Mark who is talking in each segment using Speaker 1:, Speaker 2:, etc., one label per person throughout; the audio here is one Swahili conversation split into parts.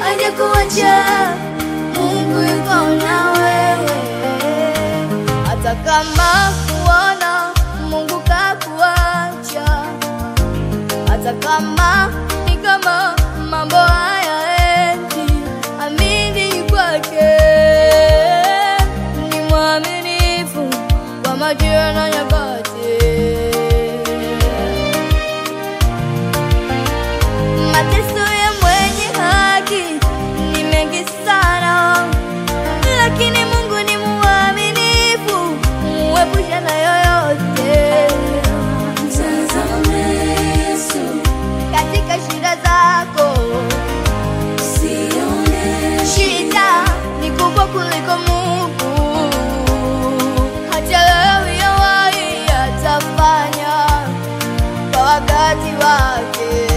Speaker 1: hajakuacha. Mungu yuko na wewe, hata kama kuona Mungu kakuacha, hata kama ni kama mambo hayaendi, amini kwake, ni mwaminifu kwa majira na nyakati. Mateso ya mwenye haki ni mengi sana, lakini Mungu ni mwaminifu, muepusha na yoyote.
Speaker 2: Mtazame Yesu,
Speaker 1: Katika shida zako,
Speaker 2: usione
Speaker 1: shida ni kubwa kuliko Mungu. Hachelewi yawahi, atafanya kwa wakati wake.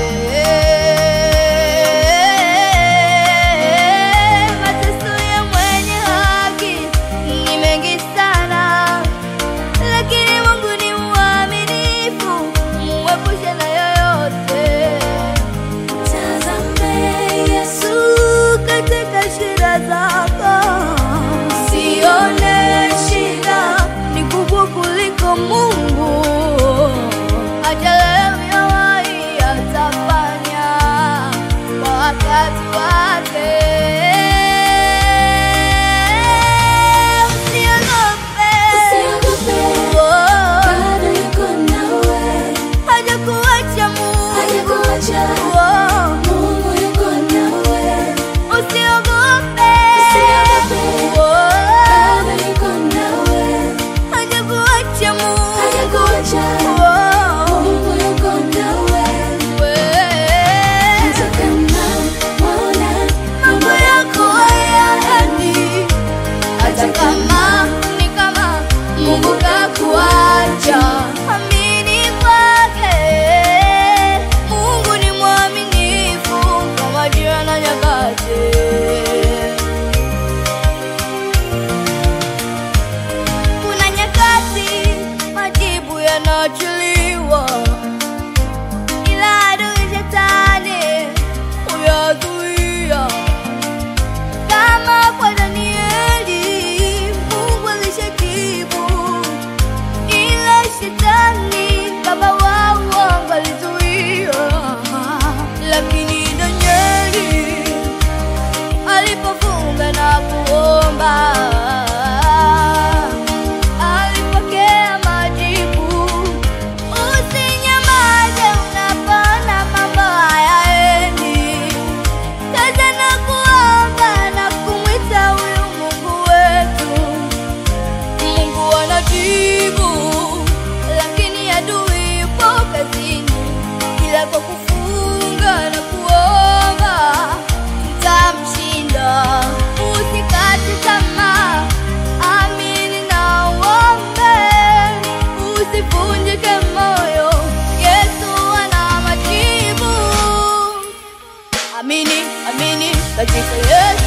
Speaker 1: Mateso ya mwenye haki ni mengi sana, lakini Mungu ni mwaminifu, muepushe na yoyote.
Speaker 2: Mtazame Yesu,
Speaker 1: Yesu katika shida zako, sione shida ni kubwa kuliko Mungu. Hachelewi yawahi, atafanya kwa wakati wake. Usiogope,
Speaker 2: usiogope,
Speaker 1: Oh,
Speaker 2: bado yuko nawe,
Speaker 1: hajakuacha Mungu.
Speaker 2: hajakuacha.
Speaker 1: Oh,
Speaker 2: Mungu yuko nawe,
Speaker 1: Usiogope,
Speaker 2: Usiogope.
Speaker 1: Oh,
Speaker 2: bado yuko nawe,
Speaker 1: hajakuacha Mungu.
Speaker 2: hajakuacha.
Speaker 1: Oh,
Speaker 2: Mungu yuko nawe,
Speaker 1: wewe.
Speaker 2: hata kama waona
Speaker 1: Mambo yako hayaendi, hata kama ni kama Mungu kakuacha, amini kwake. Mungu ni mwaminifu kwa majira na nyakati. Kuna nyakati majibu yanaachiliwa, ila adui shetani huyazuia. Kama kwa Danieli, Mungu alishajibu, ila shetani baba wa uongo alizuia. Lakini Danieli alipofunga na kuomba alipokea majibu. Usinyamaze unapoona mambo hayaendi, kaza na kuomba na kumwita huyu Mungu wetu. Mungu anajibu, lakini adui yupo kazini, ila kwa kufunga na kuomba tutamshinda. Usikate tamaa, amini na uombe, usivunjike moyo. Yesu ana majibu. Amini, amini katika Yesu.